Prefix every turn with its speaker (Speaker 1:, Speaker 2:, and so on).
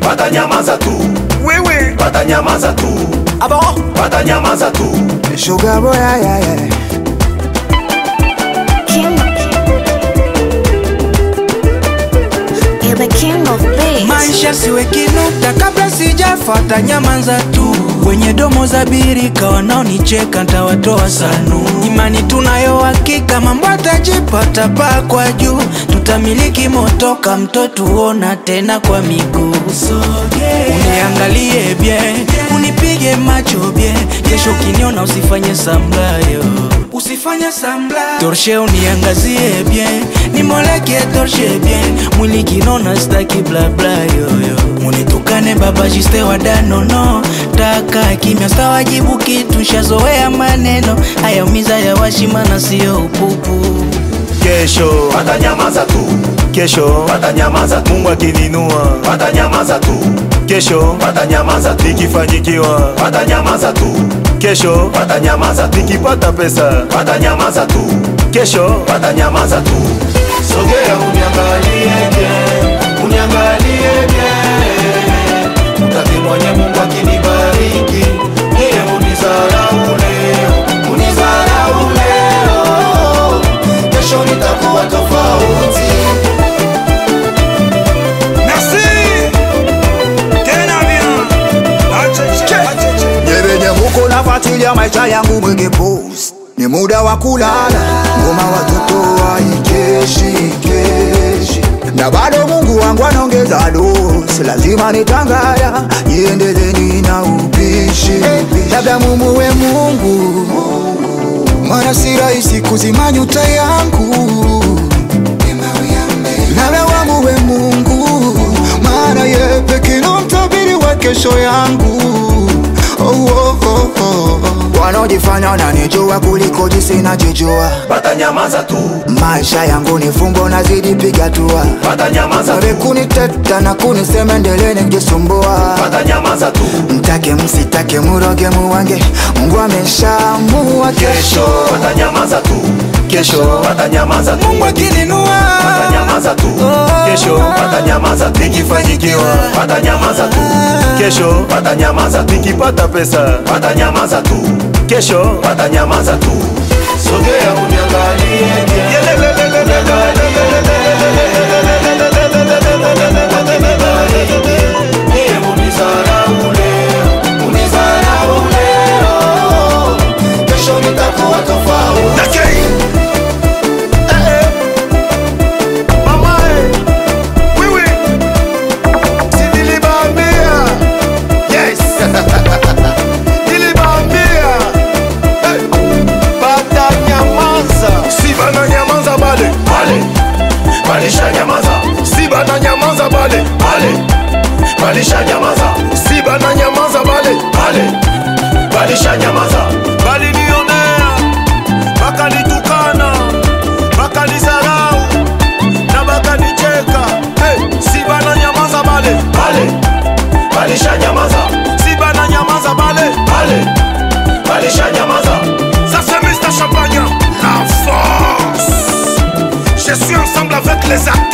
Speaker 1: watanyamaza tu
Speaker 2: wewe
Speaker 1: watanyamaza tu
Speaker 2: abo
Speaker 1: watanyamaza tu
Speaker 2: sugar boy yeah, yeah, yeah.
Speaker 3: King. You're the king of bass.
Speaker 4: maisha siwe kinuta kabla sijafata nyamanza tu wenye domo za birika wanaonicheka ntawatoa sanu imani tunayo hakika mambo atajipata paa kwa juu tutamiliki motoka mtoto uona tena kwa miguu uniangalie bie unipige macho bie kesho ukiniona usifanye samlayo usifanye samla torshe uniangazie bien nimoleke torshe bien mwili kinona staki blabla yoyo munitukane baba jiste wadanono taka kimya stawajibu kitu shazoea maneno hayaumiza ya washimana siyo upupu
Speaker 1: kesho watanyamaza tu kesho watanyamaza tu mungu akininua watanyamaza tu kesho watanyamaza tu nikifanyikiwa watanyamaza tu kesho watanyamaza tu nikipata pesa watanyamaza tu kesho watanyamaza tu sogea uniangalie bien uniangalie bien utaki mwenye mungu akinibariki niye unizarau leo unizarau leo kesho nitakuwa tofauti
Speaker 2: merci tena bien acheche acheche
Speaker 5: Nyebenye muko nafuatilia maisha yangu mwenge post ni muda wa kulala, ngoma watoto waikeshi keshi, na bado Mungu wangu anaongeza dosi, lazima nitangaya niendeleni na upishi, labda mumuwe Mungu, mara si rahisi kuzima nyuta yangu, labda wamuwe Mungu, maana ye pekee ndo mtabiri wa kesho yangu oh, oh, oh, oh. Wanaojifanya wananijua kuliko jinsi najijua,
Speaker 1: watanyamaza tu
Speaker 5: maisha yangu ni fumbo, nazidi piga tua
Speaker 1: watanyamaza
Speaker 5: Wale
Speaker 1: tu
Speaker 5: kuniteta na kunisema endeleni kujisumbua,
Speaker 1: watanyamaza tu
Speaker 5: mtake msitake, muroge muwange, Mungu ameshaamua
Speaker 1: kesho watanyamaza tu kesho watanyamaza tu
Speaker 4: mungu akininua
Speaker 1: watanyamaza tu kesho watanyamaza tu nikifanyikiwa watanyamaza tu kesho watanyamaza tu nikipata pesa watanyamaza tu kesho watanyamaza tu sogea uniangalie bien. Niye unizarau leo, unizarau leo. Kesho nitakuwa tofauti
Speaker 2: Nakei. Eh, eh. Mama, eh. Wewe. Si niliwaambia. Yes. Niliwaambia. Eh. Batanyamaza. Si bananyamaza bale.
Speaker 1: Bale, balisha nyamaza
Speaker 2: Si bananyamaza bale.
Speaker 1: Bale, balisha nyamaza
Speaker 2: Si bananyamaza bale.
Speaker 1: Bale, balisha nyamaza
Speaker 2: balinionea bakanitukana bakanizarau na bakanicheka hey, si bananyamaza bale
Speaker 1: Bale, balisha nyamaza
Speaker 2: si bananyamaza bale
Speaker 1: Bale, balisha nyamaza
Speaker 2: ça c'est Mr Champagne la force je suis ensemble avec les artistes